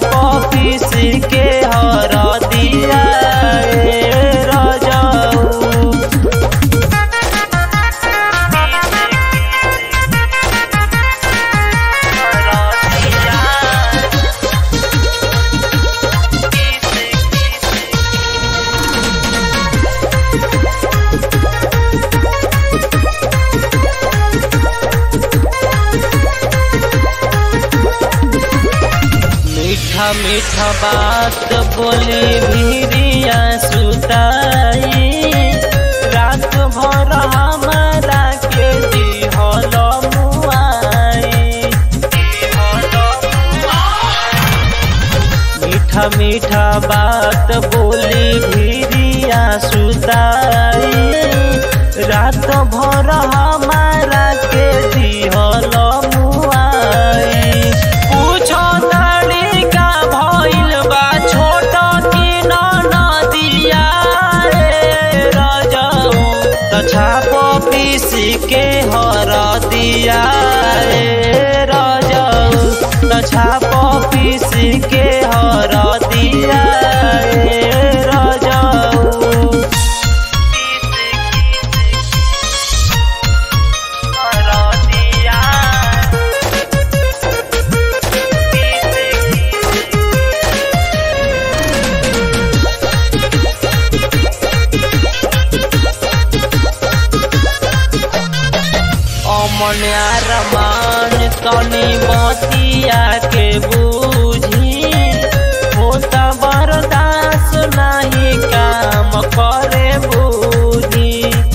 पीस के हर दिया ए रजऊ मीठा मीठा बात बोली भीरिया सुताई रात भर हमारा के दिहल मुआई मीठा मीठा बात बोली भीरिया सुताई रात भर हमारा के दिहल मुआई पूछो ताड़ी का भइल बा छोट की नदिया रे रजऊ त छाप पीस के हर दिया रे रजऊ त छाप पीस के हर दिया रे रजऊ अमन अरमान तनी बतिया के बूझी होता बर्दाश्त नहीं काम करे बूझी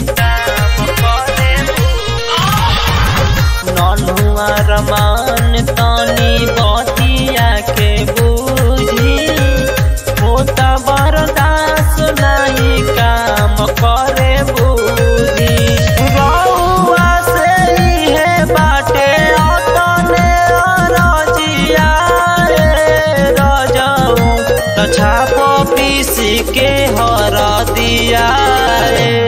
नन्हु अरमान तनी बतिया के बूझी होता बर्दाश्त नहीं काम करे बूझी रउआ से इहे बाटे अतने रजिया रे रजऊ त छाप पीस के हर दिया रे